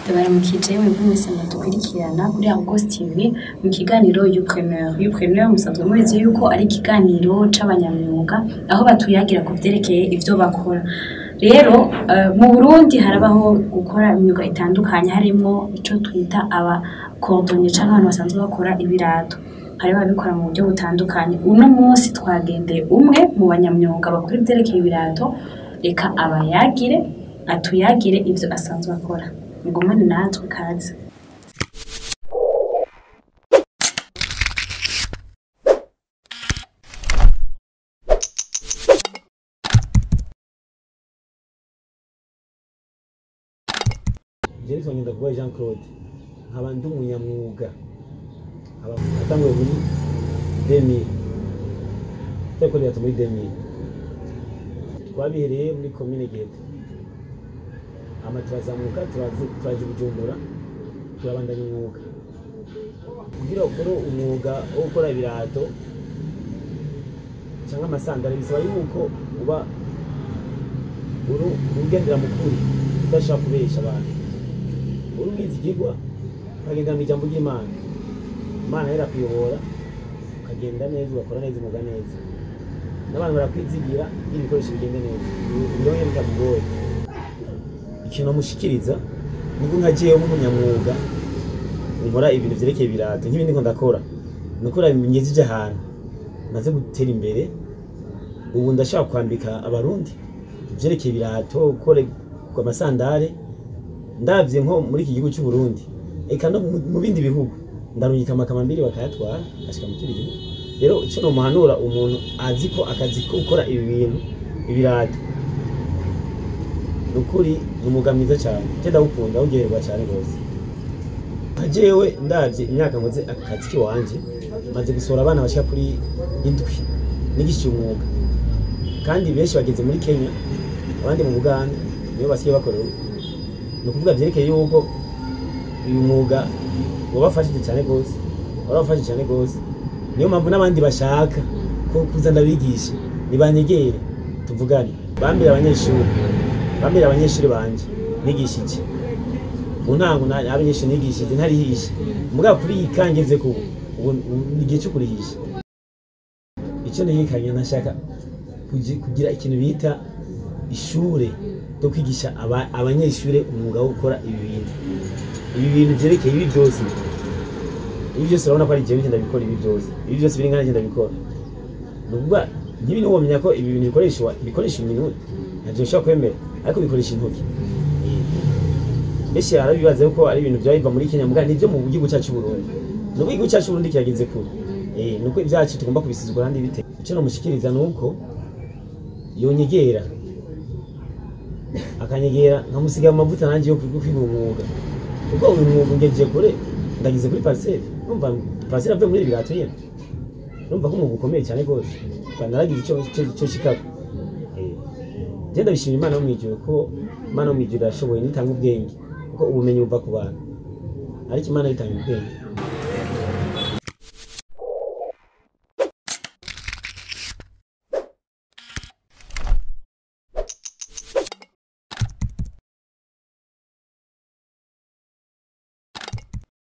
ndabaramukije mwebwe mwese mudukurikirana kuri Argos TV mu kiganiro Youpreneur Youpreneur musanzwe muzi yuko ari ikiganiro c'abanyamyuga aho batuyagira ku vyerekeye ivyo bakora rero eh, mu Burundi harabaho gukora imyuga itandukanye harimwo ico twita aba cordonnier canke abantu basanzwe bakora ibirato hariho ababikora mu buryo butandukanye uno munsi twagendeye umwe mu banyamyuga bakora ivyerekeye ibirato reka abayagire atuyagire ivyo asanzwe akora ngumane natwe kaze James Wanyendakugwa Jean Claude nkaba ndi umunyamwuga nkaba natanguye muri 2000 teko leta muri 2000 twabihereye muri commune Gete ama turazamuka turazi- turaza i Bujumbura turabandanya umwuga kugira ukore umwuga wo gukora ibirato cyangwa amasandari bisaba yuko uba uri ugendera mu kuri udashaka kubesha abantu uri ubizi ikigwa ukagendera mu ijambo ry'imana imana yera kuyobora ukagenda neza ugakora neza umwuga neza n'abantu barakwizigira iyo ibikoresho bigende neza ibyo bitakugoye ikintu mushikiriza niko nka jewe nk'umunyamwuga nkora ibintu vyerekeye ibirato nk'ibindi ko ndakora nukora ngejeje ahantu maze gutera imbere ubu ndashaka kwambika abarundi ivyerekeye ibirato gukora amasandare ndavye nko muri iki gihugu cy'u Burundi eka no mu- mu bindi bihugu ndarungika amakamambiri bakayatwara ashika mu kindi gihugu rero ico nomuhanura umuntu azi ko akazi ko gukora ibi bintu ibirato nukuri ni umwuga mwiza cyane je ndawukunda awugererwa cyane rwose nka jewe ndavye imyaka nkoze aka kazi kiwanje maze gusohora abana bashika kuri indwi nigishije umwuga kandi benshi bageze muri Kenya abandi mu Buganda niyo basigaye bakora ni ukuvuga vyerekeye yuko uyu mwuga wabafashije cyane rwose warabafashije cyane rwose niyo mpamvu n'abandi bashaka ko kuza ndabigisha nibanyegere tuvugane bambere abanyeshuri bambere abanyeshuri banje nigisha iki mu ntango na- abanyeshuri nigishije ntarihisha mugabo kuri iyi kangeze ku ubu ubu ni igihe cyo kurihisha icyo nihikanye nashaka kugi- kugira ikintu bita ishure ryo kwigisha aba- abanyeshure umwuga wo gukora ibi bintu ibi bintu vyerekeye ibi byose ibi byose urabona ko ari jewe ngenda bikora ibi byose ibi byose biri ngana ngenda bikora ni ukuvuga nk'ibi niho wamenya ko ibi bintu bikoreshwa bikoresha iminwe ntabyo ushobora kwemera ariko bikoresha intoki benshi barabibaza yuko ari ibintu byaba biva muri Kenya mugabo nibyo mu gihugu cyacu Burundi nubwo igihugu cyacu Burundi kirageze kure eh nuko ibyacu tugomba kubisizwa kandi bite icyo namushikiriza nuko yonyegera akanyegera nkamusiga amavuta nanjye yo kwiga kwiga umwuga kuko uyu mwuga ngejeje kure ndagize kuri parcelle numva parcelle avuye muri ibi birato nyene numva ko umwuga ukomeye cyane rwose kandi naragize icyo icyo icyo shikako eh je ndabishimira imana yo mwijuru ko imana yo mwijuru irashoboye nitanga ubwenge kuko ubumenyi buva ku bantu ariko imana itanga ubwenge